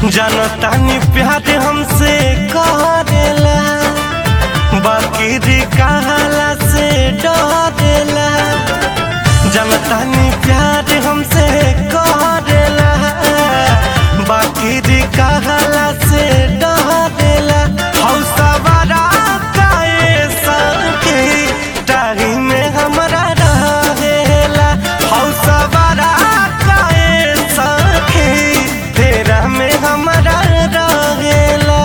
जनतानी प्यार हमसे करेला बाकी दी कहला से डरेला जनतानी प्यार हमसे करेला बाकी दी कहला से डरेला हौसवारा काए सके टाही में हमरा रहेला हौसवारा काए सके तेरा में हमरा रहेला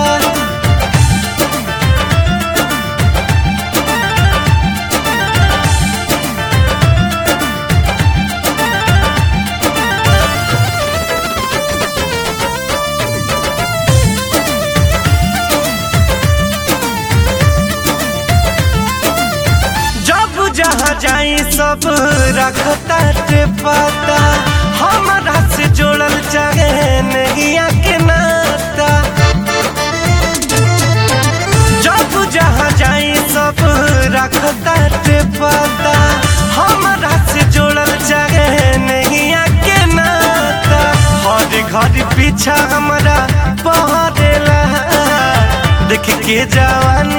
जब जहाँ जाई सब रखता के पता हमारा से जोड़ल चाहे नहीं के नाता जब जहाँ जाई सब रखता के पता हमारा से जोड़ल चाहे नहीं के नाता हर घर पीछा हमारा पहरेला देख के जवानी